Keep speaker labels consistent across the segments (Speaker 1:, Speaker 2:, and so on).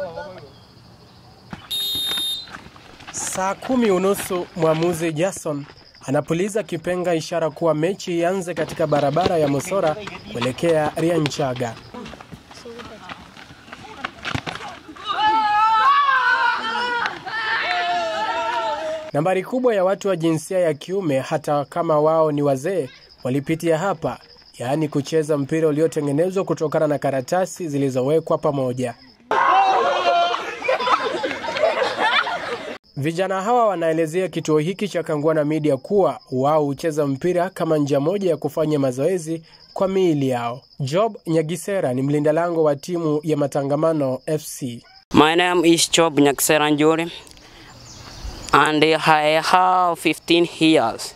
Speaker 1: Saa kumi unusu mwamuzi Jason anapuliza kipenga ishara kuwa mechi ianze katika barabara ya Mosora kuelekea Rianchaga. Nambari kubwa ya watu wa jinsia ya kiume hata kama wao ni wazee walipitia hapa, yaani kucheza mpira uliotengenezwa kutokana na karatasi zilizowekwa pamoja. Vijana hawa wanaelezea kituo hiki cha Kangwana Media kuwa wao hucheza mpira kama njia moja ya kufanya mazoezi kwa miili yao. Job Nyagisera ni mlinda lango wa timu ya Matangamano FC.
Speaker 2: My name is Job Nyakseranjuri and I have 15 years.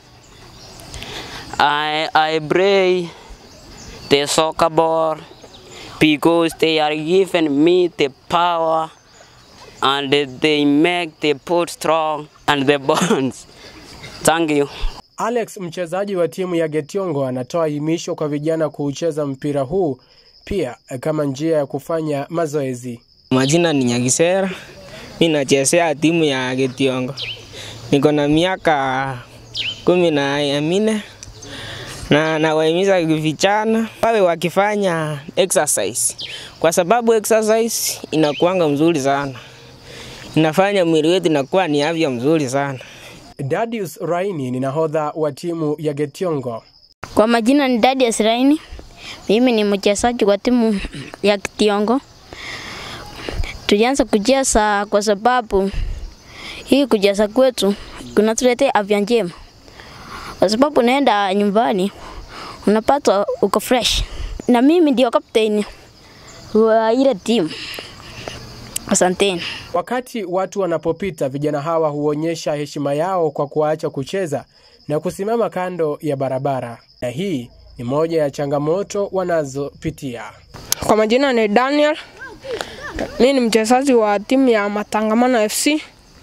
Speaker 2: I, I play the soccer ball because they are giving me the power and they make the boat strong and the bones. Thank you.
Speaker 1: Alex, mchezaji wa timu ya Getiongo, anatoa himisho kwa vijana kuucheza mpira huu pia kama njia ya kufanya mazoezi.
Speaker 3: Majina ni Nyagisera, mi nachezea timu ya Getiongo, niko na miaka kumi na minne na nawahimiza vijana wawe wakifanya exercise, kwa sababu exercise inakuanga mzuri sana, inafanya mwili wetu inakuwa ni afya mzuri sana.
Speaker 1: Dadius Raini ni nahodha wa timu ya Getiongo.
Speaker 4: Kwa majina ni Dadius Raini, mimi ni mchezaji wa timu ya Getiongo. Tulianza kucheza kwa sababu hii kucheza kwetu kunatuletea afya njema, kwa sababu unaenda nyumbani unapata uko fresh, na mimi ndio captain wa ile timu. Asanteni.
Speaker 1: Wakati watu wanapopita, vijana hawa huonyesha heshima yao kwa kuacha kucheza na kusimama kando ya barabara, na hii ni moja ya changamoto wanazopitia.
Speaker 5: Kwa majina ni Daniel, mi ni mchezaji wa timu ya Matangamano FC.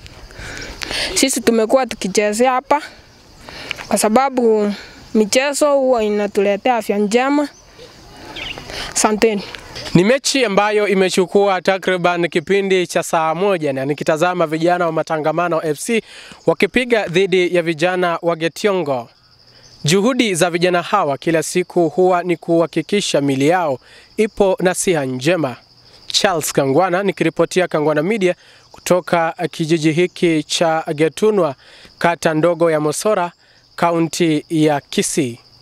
Speaker 5: Sisi tumekuwa tukichezea hapa kwa sababu michezo huwa inatuletea afya njema. Asanteni.
Speaker 1: Ni mechi ambayo imechukua takriban kipindi cha saa moja na nikitazama vijana wa Matangamano FC wakipiga dhidi ya vijana wa Getiongo. Juhudi za vijana hawa kila siku huwa ni kuhakikisha mili yao ipo na siha njema. Charles Kangwana nikiripotia Kangwana Media kutoka kijiji hiki cha Getunwa, kata ndogo ya Mosora, kaunti ya Kisii.